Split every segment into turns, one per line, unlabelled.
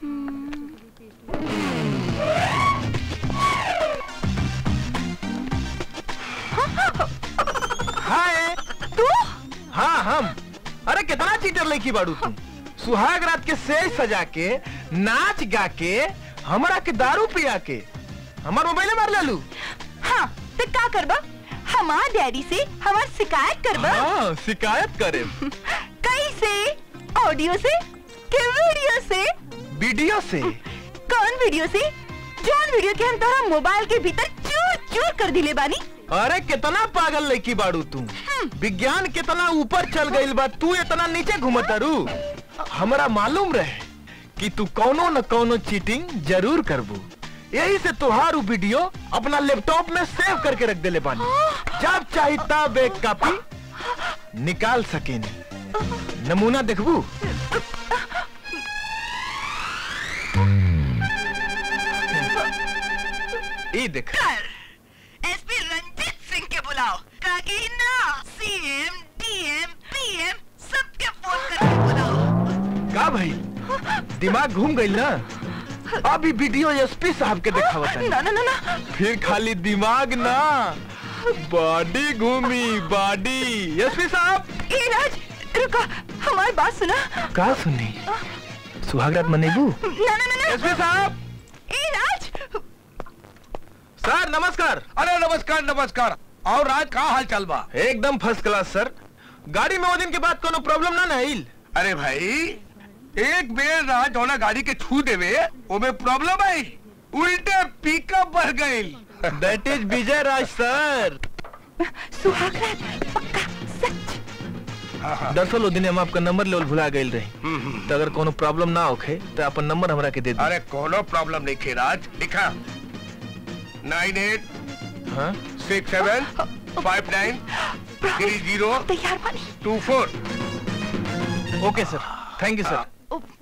हाय
तू
हाँ हम अरे कितना चीटर लेकी बाड़ू तुम सुहाग रात के सेज सजा के नाच गा के हमरा के दारू पिया के हमार मोबाइल मार लेलू
हाँ तो का करबा हमार डैडी से हमार शिकायत करबा
हाँ शिकायत करे
कैसे ऑडियो से के वीडियो से
वीडियो से
कौन वीडियो से जौन वीडियो के हम तोरा मोबाइल के भीतर चूर चूर कर दिले बानी
अरे कितना पागल लड़की बाड़ू तू विज्ञान कितना ऊपर चल गईल बा तू इतना नीचे घूमतारू हमरा मालूम रहे कि तू कौनो न कौनो चीटिंग जरूर करबू यही से तुहार उ वीडियो अपना लैपटॉप में सेव करके रख देले बानी जब चाही तब एक कॉपी निकाल सकेनी नमूना देखबू ई देख
एसपी रंजीत सिंह के बुलाओ ताकि ना सीएम डीएम पीएम सबके फोन करके बुलाओ
का भाई दिमाग घूम गई ना अभी वीडियो एसपी साहब के दिखावत है
ना ना ना ना
फिर खाली दिमाग ना बॉडी घूमी बॉडी एसपी साहब
ए राज रुको हमारी बात सुना
का सुनी सुहागरात मनेबू
ना ना ना ना
एसपी साहब
ए राज
सर नमस्कार
अरे नमस्कार नमस्कार और राज का हाल चाल बा
एकदम फर्स्ट क्लास सर गाड़ी में वो दिन के बाद कोनो प्रॉब्लम ना ना आइल
अरे भाई एक बेर राज होना गाड़ी के छू देवे ओमे प्रॉब्लम आई उल्टे पिकअप बढ़ गई
दैट इज विजय राज सर
सुहाग रात पक्का सच
दरअसल वो दिन हम आपका नंबर लेवल भुला गए रही तो अगर कोनो प्रॉब्लम ना होखे तो अपन नंबर हमरा के दे दी
अरे कोनो प्रॉब्लम नहीं खे राज लिखा नाइन एट
हाँ
six seven five nine three zero
तैयार बानी
two four
okay sir thank you sir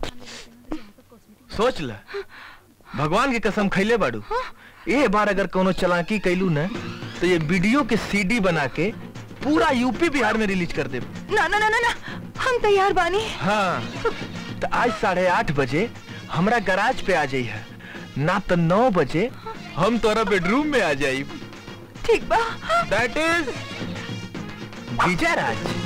सोच ल भगवान की कसम खैले बाड़ू ये बार अगर कोनो चलाकी कैलू न तो ये वीडियो के सीडी बना के पूरा यूपी बिहार में रिलीज कर दे
ना ना ना ना ना हम तैयार बानी
हाँ तो आज साढ़े आठ बजे हमरा गराज पे आ जाई है ना तो नौ बजे हम तोरा बेडरूम में आ जाई
ठीक बा
दैट इज विजय राज